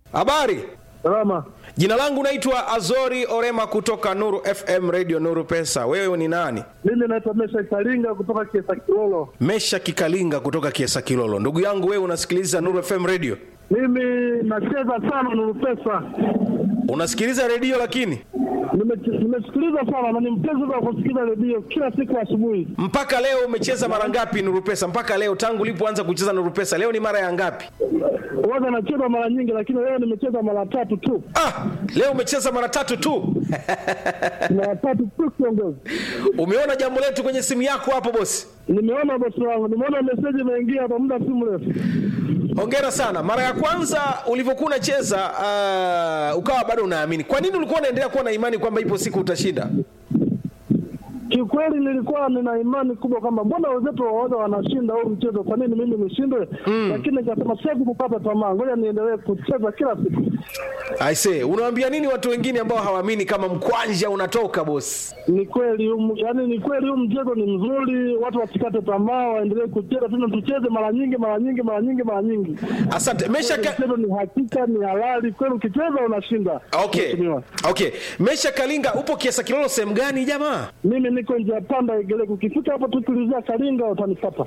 Habari, Salama. jina langu naitwa Azori Orema kutoka Nuru FM Radio Nuru Pesa. Wewe ni nani? Mimi naitwa Mesha Kalinga kutoka Kiesa Kilolo. Mesha Kikalinga kutoka Kiesa Kilolo. Ndugu yangu, wewe unasikiliza Nuru FM Radio? Mimi nacheza sana Nuru Pesa. Unasikiliza redio lakini Nime- Nimesikiliza sana na ni mpenzi wa kusikiliza redio kila siku asubuhi. mpaka leo umecheza mara ngapi Nuru Pesa? Mpaka leo tangu ulipoanza kucheza Nuru Pesa, leo ni mara ya ngapi? Huwaga nacheza mara nyingi, lakini leo nimecheza mara tatu tu, Ah, leo umecheza mara tatu tu. mara tatu tu kiongozi. Umeona jambo letu kwenye simu yako hapo bosi? Nimeona bosi wangu, nimeona meseji imeingia hapa muda si mrefu. Hongera sana. Mara ya kwanza ulivyokuwa unacheza uh, ukawa bado unaamini. Kwa nini ulikuwa unaendelea kuwa na imani kwamba ipo siku utashinda? Kiukweli nilikuwa nina imani kubwa kwamba mbona wenzetu waoga wanashinda huu mchezo, kwa nini mimi nishindwe? Lakini nikasema siwezi kukata tamaa, ngoja niendelee kucheza kila siku. I say, unawaambia nini watu wengine ambao hawaamini kama mkwanja unatoka bosi? Ni kweli um, yani ni kweli huu mchezo ni mzuri, watu wasikate tamaa, waendelee kucheza tena, tucheze mara nyingi mara nyingi mara nyingi mara nyingi. Asante. Mesha Kweli ka... Mchezo ni hakika, ni halali kweli, ukicheza unashinda. Okay. Mheshimiwa. Okay. Mesha Kalinga upo Kiesa Kilolo sehemu gani jamaa? Mimi niko njia panda Igeleko, ukifika hapo tu tulizia Kalinga utanipata.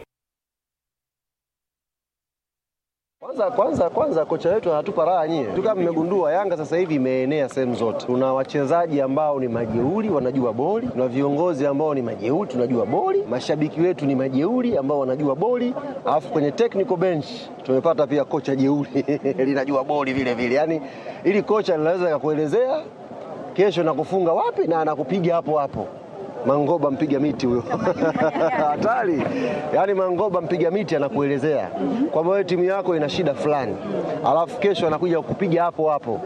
Kwanza kwanza kwanza kocha wetu anatupa raha nyie. Tu kama mmegundua Yanga sasa hivi imeenea sehemu zote. Tuna wachezaji ambao ni majeuri wanajua boli, tuna viongozi ambao ni majeuri tunajua boli, mashabiki wetu ni majeuri ambao wanajua boli, alafu kwenye technical bench tumepata pia kocha jeuri linajua boli vile vile. Yaani ili kocha linaweza kukuelezea kesho nakufunga wapi na anakupiga hapo hapo. Mangoba mpiga miti huyo hatari. Yaani Mangoba mpiga miti anakuelezea kwamba wewe timu yako ina shida fulani, alafu kesho anakuja kukupiga hapo hapo.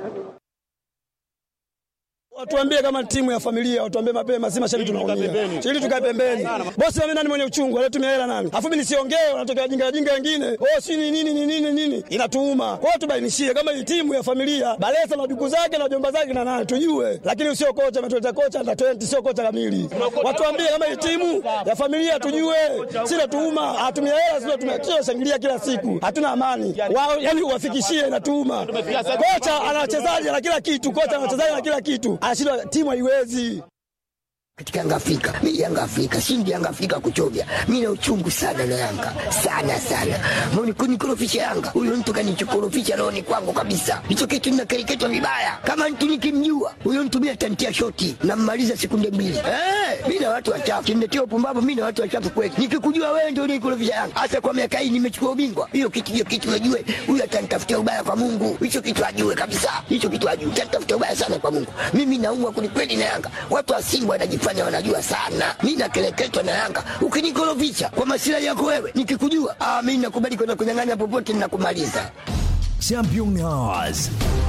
Watuambie kama timu ya familia, watuambie mapema, si mashabiki tunaumia. Ili tukae pembeni. Bosi mimi nani mwenye uchungu, alitumia hela nani? Alafu mimi nisiongee, wanatokea wajinga wajinga wengine. Oh, si ni nini ni nini nini? Inatuuma. Kwa hiyo tubainishie kama hii timu ya familia, Balesa na duku zake na jomba zake na nani tujue. Lakini usio kocha ametuleta kocha na 20 sio kocha kamili. Watuambie kama hii timu ya familia tujue. Si natuuma, hatumia hela sio tumia shangilia kila siku. Hatuna amani. Wao yani uwafikishie inatuuma. Kocha ana wachezaji na kila kitu, kocha ana wachezaji na kila kitu. Anashindwa timu haiwezi. katika Yanga Afrika. Mimi Yanga Afrika, shindi Yanga Afrika kuchovya. Mimi na uchungu sana na Yanga. Sana sana. Mbona kunikorofisha Yanga? Huyo mtu kanichokorofisha roho ni kwangu kabisa. Hicho kitu ninakereketwa vibaya. Kama mtu nikimjua, huyo mtu mimi atantia shoti na mmaliza sekunde mbili. Eh, mimi na watu wachafu. Kimletea upumbavu mimi na watu wachafu kweli. Nikikujua wewe ndio unikorofisha Yanga. Hasa kwa miaka hii nimechukua ubingwa. Hiyo kitu hiyo kitu najue. Huyo atanitafutia ubaya kwa Mungu. Hicho kitu ajue kabisa. Hicho kitu ajue. Atanitafutia ubaya sana kwa Mungu. Mimi naumwa kwelikweli na Yanga. Watu wa Simba wanajifanya wanajua sana. Mimi nakeleketwa na Yanga. Ukinikorofisha kwa masilahi yako wewe, nikikujua, ah, mimi nakubali kwenda kunyang'anya popote ninakumaliza. Champion Hours.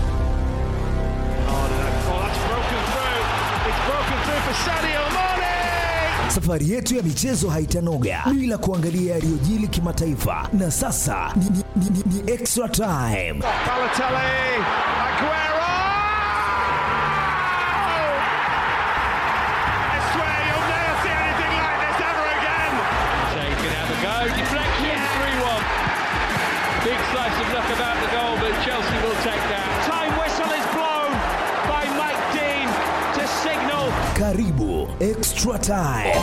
Safari yetu ya michezo haitanoga bila kuangalia yaliyojili kimataifa, na sasa ni, ni, ni, ni, ni extra time. Shea can have a go. Deflection, 3 1. Big slice of luck about the goal, but Chelsea will take that. Time whistle is blown by Mike Dean to signal Karibu extra time.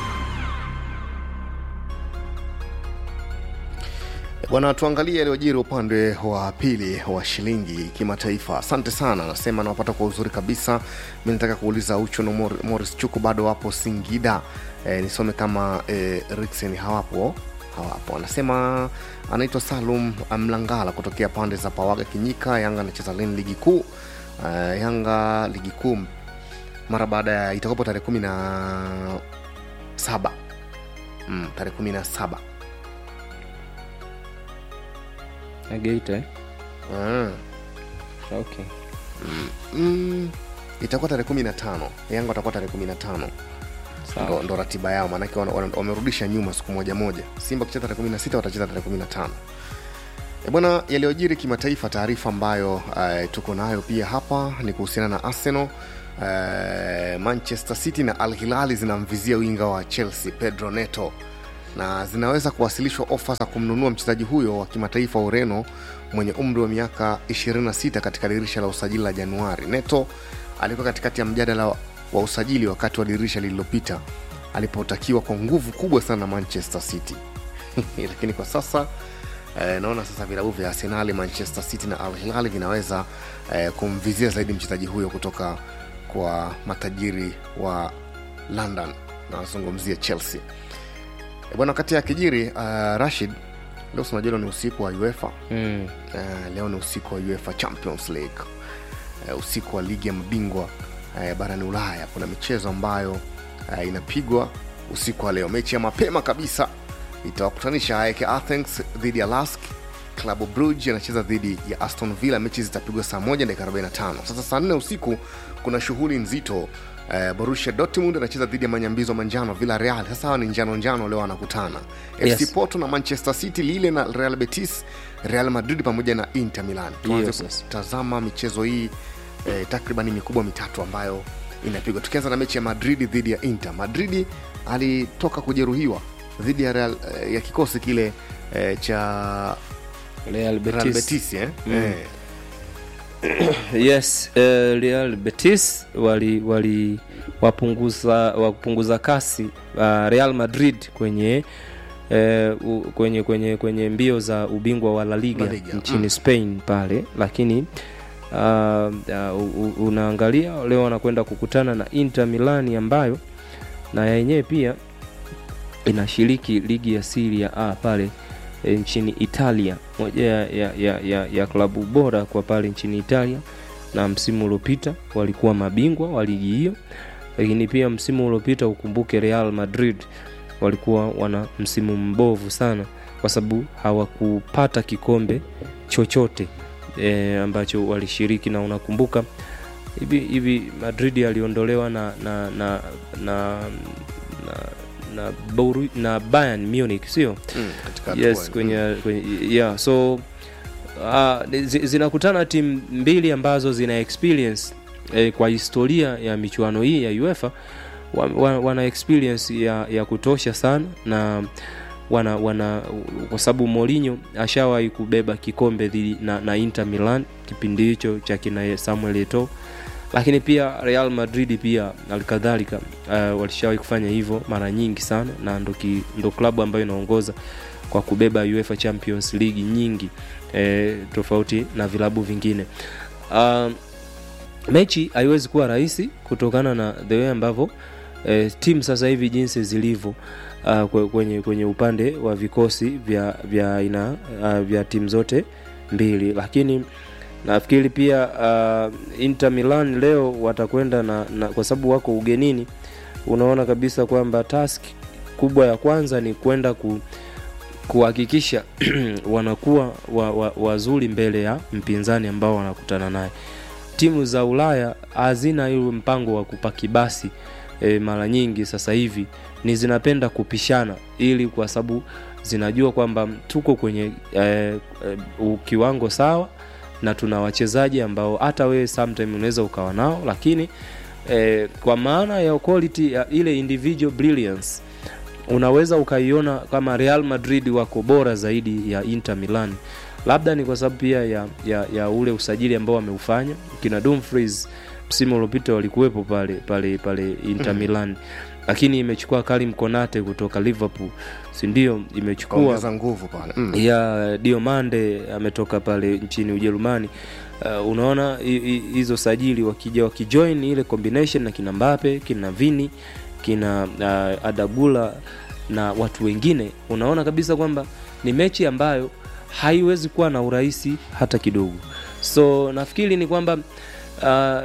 Bwana, tuangalie yaliyojiri upande wa pili wa shilingi kimataifa. Asante sana, nasema nawapata kwa uzuri kabisa. Mi nataka kuuliza Ucho na Mor- Morris Chuku bado wapo Singida. E, nisome kama e, Rixen hawapo hawapo. Anasema anaitwa Salum Mlangala kutokea pande za Pawaga Kinyika. Yanga anacheza lini ligi kuu? E, Yanga ligi kuu mara baada ya itakapo tarehe kumi na saba mm, tarehe kumi na saba Na Geita eh? mm. Okay. mm, itakuwa tarehe kumi na tano yanga watakuwa tarehe kumi na tano ndo, Sawa. ndo ratiba yao maanake wana- wana- wamerudisha nyuma siku moja moja simba wakicheza tarehe kumi na sita watacheza tarehe kumi na tano E bwana yaliyojiri kimataifa taarifa ambayo uh, tuko nayo pia hapa ni kuhusiana na arsenal uh, manchester city na al hilali zinamvizia winga wa chelsea pedro neto na zinaweza kuwasilishwa ofa za kumnunua mchezaji huyo wa kimataifa wa ureno mwenye umri wa miaka 26 katika dirisha la usajili la Januari. Neto alikuwa katikati ya mjadala wa usajili wakati wa dirisha lililopita alipotakiwa kwa nguvu kubwa sana na Manchester City lakini kwa sasa eh, naona sasa vilabu vya Arsenal, Manchester City na Al Hilal vinaweza eh, kumvizia zaidi mchezaji huyo kutoka kwa matajiri wa London, nazungumzia Chelsea. E bwana, wakati ya kijiri uh, Rashid, leo si unajua leo ni usiku wa UEFA mm. uh, leo ni usiku wa UEFA Champions League uh, usiku wa ligi ya mabingwa uh, barani Ulaya. Kuna michezo ambayo uh, inapigwa usiku wa leo. Mechi ya mapema kabisa itawakutanisha AEK Athens dhidi ya Lask. Klabu Brugge anacheza dhidi ya Aston Villa. Mechi zitapigwa saa moja dakika 45. Sasa saa nne usiku kuna shughuli nzito Uh, Borussia Dortmund anacheza dhidi ya manyambizo manjano Villarreal. Sasa hawa ni njano njano leo wanakutana. Yes. FC Porto na Manchester City, Lille na Real Betis, Real Madrid pamoja na Inter Milan. Tuanze Yes, yes. kutazama michezo hii eh, takriban mikubwa mitatu ambayo inapigwa, tukianza na mechi ya Madrid dhidi ya Inter. Madrid alitoka kujeruhiwa dhidi ya, Real, eh, ya kikosi kile eh, cha Real Betis. Real Betis eh? Mm. Eh, yes uh, Real Betis wali wali wapunguza wapunguza kasi uh, Real Madrid kwenye uh, u, kwenye kwenye kwenye mbio za ubingwa wa La Liga, La Liga, nchini mm. Spain pale, lakini uh, uh, u- u- unaangalia leo wanakwenda kukutana na Inter Milani ambayo na yenyewe pia inashiriki ligi ya Serie A pale e, nchini Italia, moja ya, ya, ya, ya, ya klabu bora kwa pale nchini Italia, na msimu uliopita walikuwa mabingwa wa ligi hiyo, lakini pia msimu uliopita ukumbuke Real Madrid walikuwa wana msimu mbovu sana kwa sababu hawakupata kikombe chochote e, ambacho walishiriki, na unakumbuka hivi hivi Madrid aliondolewa na na na na, na, na, Boru, na Bayern Munich sio? mm, katika hatua yes hii. kwenye, kwenye yeah so uh, zi- zinakutana timu mbili ambazo zina experience eh, kwa historia ya michuano hii ya UEFA wa, wa, wana experience ya, ya kutosha sana na wana wana kwa sababu Mourinho ashawahi kubeba kikombe dhidi na, na Inter Milan kipindi hicho cha kina Samuel Eto'o lakini pia Real Madrid pia alikadhalika uh, walishawahi kufanya hivyo mara nyingi sana na ndo, ki, ndo klabu ambayo inaongoza kwa kubeba UEFA Champions League nyingi eh, tofauti na vilabu vingine uh, mechi haiwezi kuwa rahisi kutokana na the way ambavyo eh, timu sasa hivi jinsi zilivyo uh, kwe- kwenye, kwenye upande wa vikosi vya vya aina uh, vya timu zote mbili lakini nafikiri pia uh, Inter Milan leo watakwenda na, na kwa sababu wako ugenini unaona kabisa kwamba task kubwa ya kwanza ni kwenda ku, kuhakikisha wanakuwa wa, wa, wazuri mbele ya mpinzani ambao wanakutana naye timu za ulaya hazina ile mpango wa kupaki basi e, mara nyingi sasa hivi ni zinapenda kupishana ili kwa sababu zinajua kwamba tuko kwenye e, e, kiwango sawa na tuna wachezaji ambao hata wewe sometime unaweza ukawa nao lakini e, kwa maana ya quality ya ile individual brilliance unaweza ukaiona kama Real Madrid wako bora zaidi ya Inter Milan. Labda ni kwa sababu pia ya, ya, ya ule usajili ambao wameufanya. Kina Dumfries msimu uliopita walikuwepo pale pale pale Inter Milan, lakini imechukua Karim Konate kutoka Liverpool, si ndio? Imechukua kaongeza nguvu pale mm. ya Diomande ametoka pale nchini Ujerumani. Uh, unaona hi- hi- hizo sajili wakija wakijoin ile combination na kina Mbappe, kina Vini, kina uh, Adagula na watu wengine, unaona kabisa kwamba ni mechi ambayo haiwezi kuwa na urahisi hata kidogo. So nafikiri ni kwamba uh,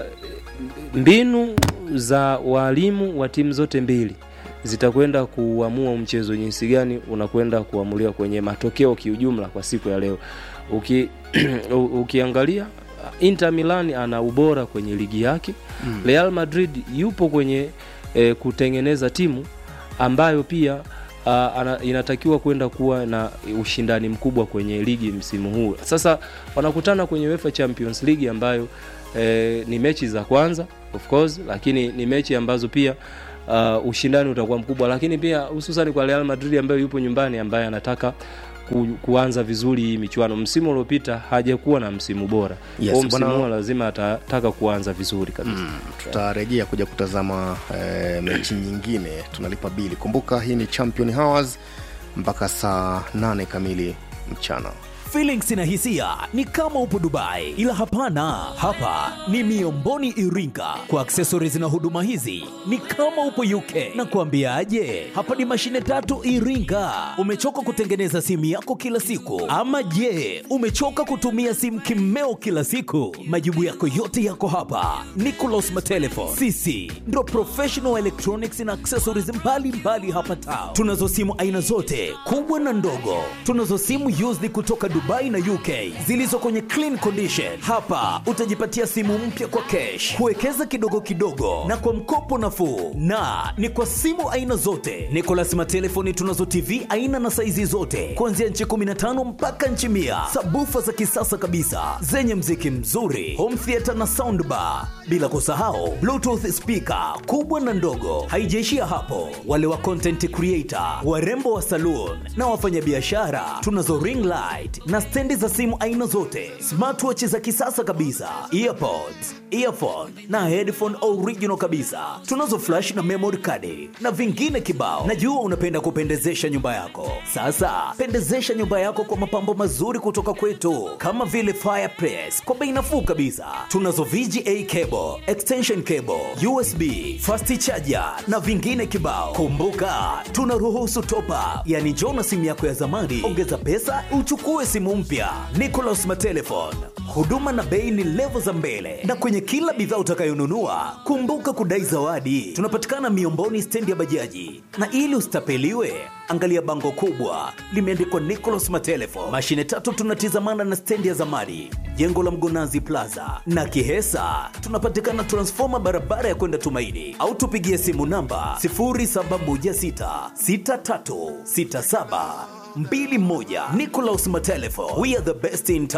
mbinu za walimu wa timu zote mbili zitakwenda kuamua mchezo jinsi gani unakwenda kuamuliwa kwenye matokeo kiujumla kwa siku ya leo. Uki, u- ukiangalia Inter Milan ana ubora kwenye ligi yake mm. Real Madrid yupo kwenye e, kutengeneza timu ambayo pia uh, ana, inatakiwa kwenda kuwa na ushindani mkubwa kwenye ligi msimu huu. Sasa wanakutana kwenye UEFA Champions League ambayo e, ni mechi za kwanza of course, lakini ni mechi ambazo pia uh, ushindani utakuwa mkubwa, lakini pia hususan kwa Real Madrid ambayo yupo nyumbani, ambaye anataka ku, kuanza vizuri hii michuano msimu uliopita hajakuwa na msimu bora Yes, Kwa msimu bwana- huu lazima atataka kuanza vizuri kabisa Mm, tutarejea kuja kutazama eh, mechi nyingine tunalipa bili kumbuka hii ni champion hours mpaka saa 8 kamili mchana Feelings na hisia ni kama upo Dubai, ila hapana, hapa ni Miomboni Iringa. Kwa accessories na huduma hizi ni kama upo UK. Na kuambiaje, hapa ni mashine tatu Iringa. Umechoka kutengeneza simu yako kila siku, ama je, umechoka kutumia simu kimeo kila siku? Majibu yako yote yako hapa. Nicolas Matelefon, sisi ndo professional electronics na accessories mbalimbali mbali hapa Tao. Tunazo simu aina zote kubwa na ndogo. Tunazo simu used kutoka Dubai na UK zilizo kwenye clean condition. Hapa utajipatia simu mpya kwa cash, kuwekeza kidogo kidogo na kwa mkopo nafuu, na ni kwa simu aina zote. Nicolas Matelefoni tunazo TV aina na saizi zote kuanzia nchi 15 mpaka nchi mia, sabufa za kisasa kabisa zenye mziki mzuri, home theater na soundbar, bila kusahau bluetooth speaker kubwa na ndogo. Haijaishia hapo, wale wa content creator, warembo wa saloon na wafanyabiashara, tunazo ring light na stendi za simu aina zote, smartwatch za kisasa kabisa, earpods, earphone na headphone original kabisa. Tunazo flash na memory card na vingine kibao. Najua unapenda kupendezesha nyumba yako. Sasa pendezesha nyumba yako kwa mapambo mazuri kutoka kwetu, kama vile fireplace kwa bei nafuu kabisa. Tunazo VGA cable, extension cable, USB, fast charger na vingine kibao. Kumbuka, tunaruhusu top up, yani njoo na simu yako ya zamani, ongeza pesa uchukue simu mpya. Nicolas Matelefon, huduma na bei ni levo za mbele, na kwenye kila bidhaa utakayonunua kumbuka kudai zawadi. Tunapatikana Miomboni, stendi ya bajaji, na ili usitapeliwe angalia bango kubwa limeandikwa Nicolas Matelefon. Mashine tatu tunatizamana na stendi ya zamani, jengo la Mgonazi Plaza na Kihesa. Tunapatikana transfoma barabara ya kwenda Tumaini, au tupigie simu namba 0716636721. Nicolas Matelefon, we are the best in town.